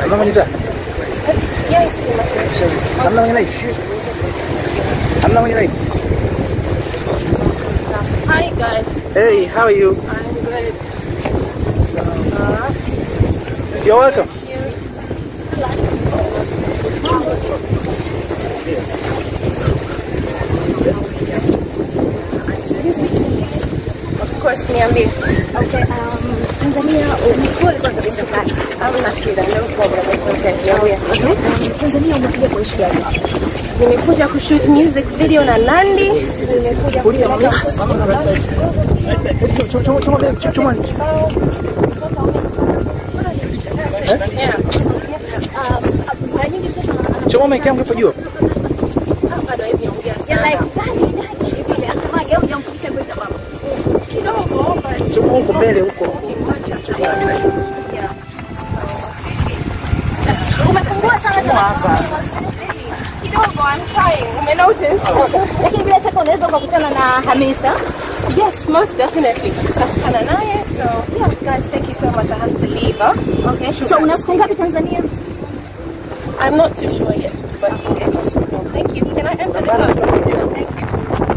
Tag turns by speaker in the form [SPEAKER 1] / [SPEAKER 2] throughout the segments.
[SPEAKER 1] Hamna mwenye saa?
[SPEAKER 2] Yes.
[SPEAKER 1] Hamna mwenye light? Hamna mwenye light?
[SPEAKER 2] Hi guys.
[SPEAKER 1] Hey, how are you?
[SPEAKER 2] I'm good.
[SPEAKER 1] You're welcome.
[SPEAKER 2] Of course, niambie.
[SPEAKER 3] Okay, um, Tanzania umekuwa kwanza kabisa pale.
[SPEAKER 2] Hamna shida, no problem. It's okay. Niambie.
[SPEAKER 3] Um, Tanzania umekuja kuishi gani?
[SPEAKER 2] Nimekuja kushoot music video na Nandi. Nimekuja kupeleka
[SPEAKER 1] Chuma, chuma, chuma, chuma.
[SPEAKER 2] Yeah.
[SPEAKER 3] Um, mara nyingi mtoto ana-
[SPEAKER 1] Chuma umekaa mlipo juu.
[SPEAKER 2] Bado hawezi ongea
[SPEAKER 3] ya
[SPEAKER 2] sana.
[SPEAKER 3] like gani gani vile asemaje au hujamfundisha kwa sababu.
[SPEAKER 2] Kidogo, but
[SPEAKER 1] Chuma huko mbele huko.
[SPEAKER 3] Umepungua sana tena.
[SPEAKER 2] kidogo, I'm trying. Umenotice?
[SPEAKER 3] Lakini bila shaka unaweza ukakutana na Hamisa.
[SPEAKER 2] Yes, most definitely. Tutakutana naye. So, yeah, guys, thank you so much. I have to leave. Huh?
[SPEAKER 3] Okay. So una siku ngapi Tanzania?
[SPEAKER 2] I'm not too sure yet, but well, thank you. Can I enter the car? Thank you.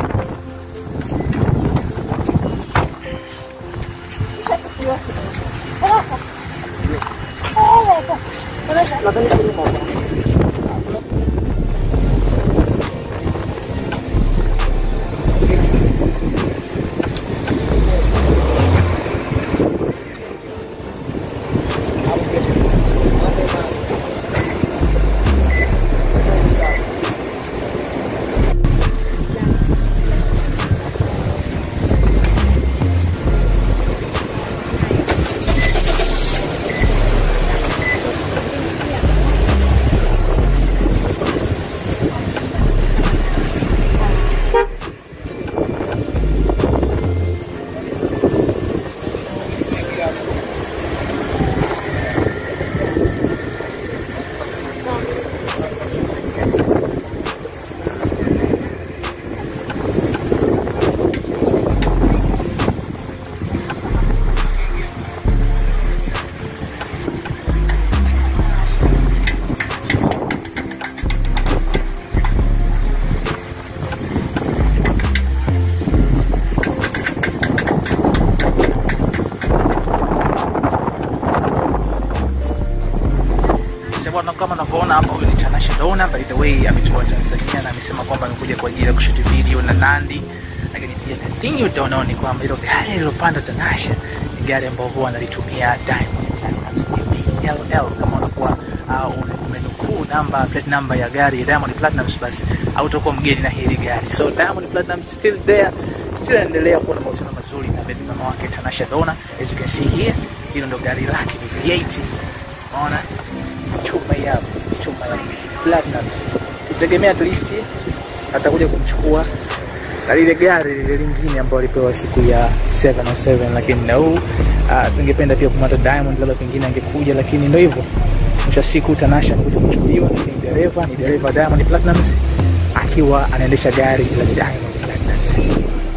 [SPEAKER 1] Sasa kama unavyoona hapa, huyu ni Tanasha Donna, by the way ametoka Tanzania na amesema kwamba amekuja kwa ajili ya kushuti video na Nandi. Lakini pia the thing you don't know ni kwamba hilo gari lilopanda Tanasha ni gari ambalo huwa analitumia Diamond Platnumz DLL. Kama unakuwa uh, ume- umenukuu namba plate number ya gari ya Diamond Platnumz, basi hautakuwa mgeni na hili gari. So Diamond Platnumz still there, still anaendelea kuwa na mahusiano mazuri na baby mama wake Tanasha Donna. As you can see here, hilo ndo gari lake ni V8. Unaona? chuma hii hapa, chuma ya Platinums. Tutegemea at least atakuja kumchukua na lile gari lile lingine ambalo alipewa siku ya 707 lakini na huu uh, tungependa pia kumata Diamond, labda pengine angekuja, lakini ndio hivyo. Mwisho wa siku Tanasha anakuja kuchukuliwa, lakini dereva ni dereva wa Diamond Platinums akiwa anaendesha gari la Diamond Platinums.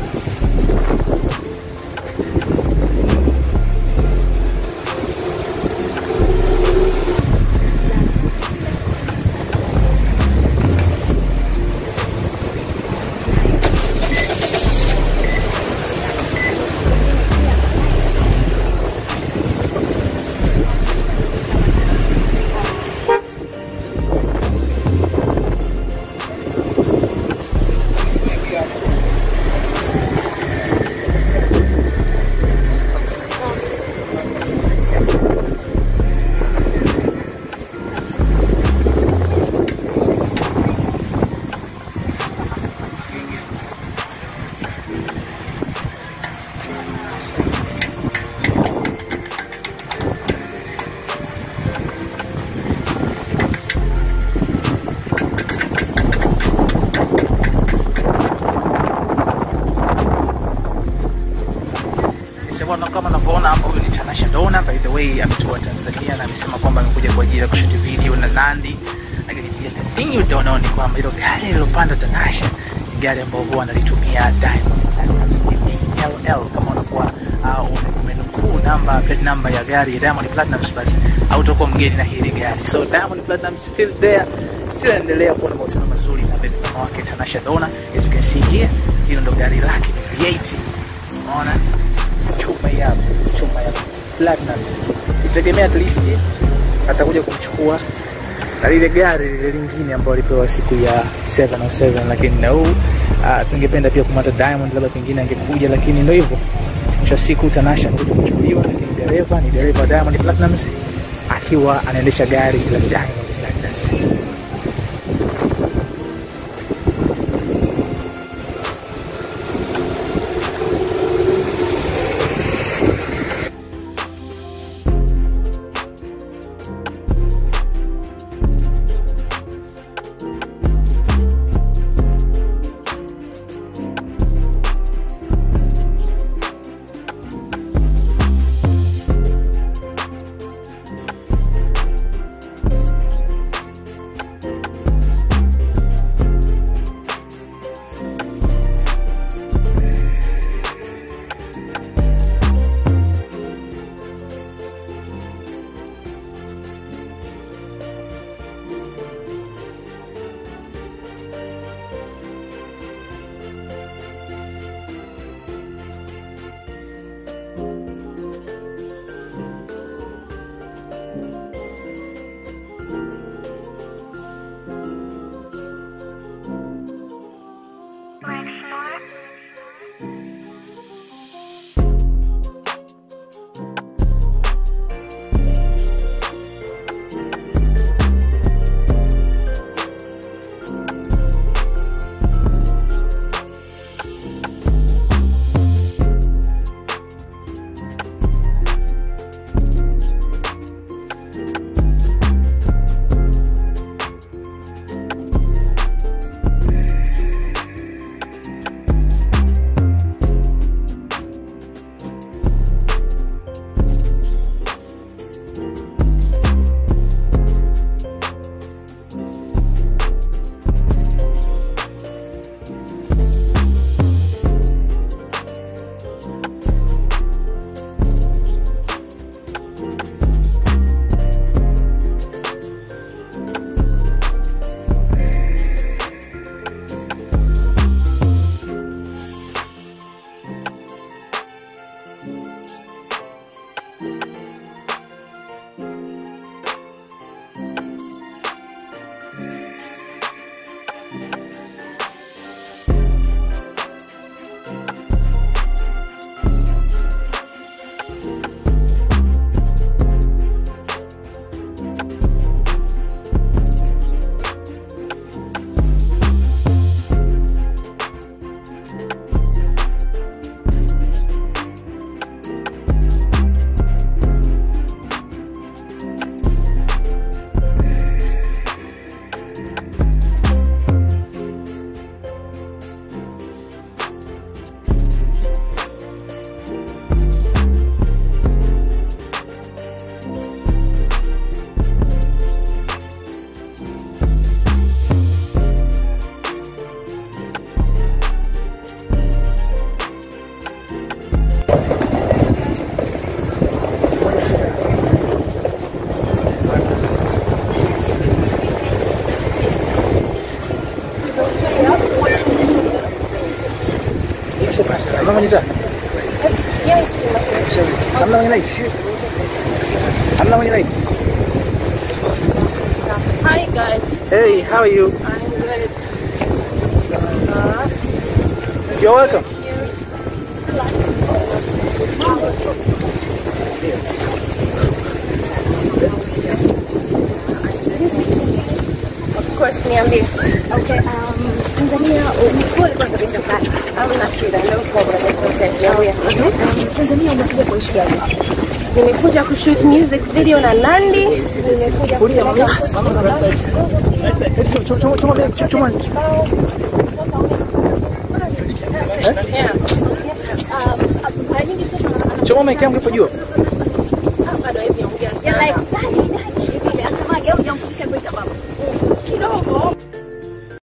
[SPEAKER 1] Sema kama unavyoona hapa, huyu ni Tanasha Donna, by the way ametoka Tanzania na amesema kwamba amekuja kwa ajili ya kushuti video na Nandi. Lakini pia the thing you don't know ni kwamba hilo gari lilopanda Tanasha ni gari ambalo huwa analitumia Diamond Platnumz DLL. Kama unakuwa uh, ume- umenukuu kuu namba plate number ya gari ya Diamond Platnumz, basi hautakuwa mgeni na hili gari. So Diamond Platnumz still there, still anaendelea kuwa na mahusiano mazuri na mpenzi wake Tanasha Donna. As you can see here, hilo ndo gari lake ni V8. Unaona chuma hii hapa, chuma ya Platnumz. Itegemea at least atakuja kumchukua na lile gari lile lingine ambalo alipewa siku ya 707 lakini na huu uh, tungependa pia kumata Diamond labda pengine angekuja, lakini ndio hivyo, mwisho wa siku Tanasha anakuja kuchukuliwa, lakini dereva ni dereva wa Diamond Platnumz akiwa anaendesha gari la Diamond Platnumz. Hamna mwenye saa? Hamna mwenye light? Hamna mwenye light?
[SPEAKER 2] Hi guys,
[SPEAKER 1] Hey, how are you?
[SPEAKER 2] I'm good. Uh,
[SPEAKER 1] You're welcome.
[SPEAKER 2] of course niambie.
[SPEAKER 3] Okay, um, Tanzania ulikuwa ulikuwa kabisa pale.
[SPEAKER 2] Hamna shida, no problem. It's okay. Niambie.
[SPEAKER 3] Um, Tanzania umekuja kuishi gani?
[SPEAKER 2] Nimekuja kushoot music video na Nandi. Nimekuja
[SPEAKER 1] Chuma, chuma, chuma, chuma.
[SPEAKER 2] Yeah.
[SPEAKER 3] Um, mara nyingi mtoto ana-
[SPEAKER 1] Chuma mic yangu ipo juu.
[SPEAKER 2] Bado hawezi ongea
[SPEAKER 3] Yeah,
[SPEAKER 2] sana.
[SPEAKER 3] like, dadi, dadi, vile, hata mage au jamfundisha kuita baba.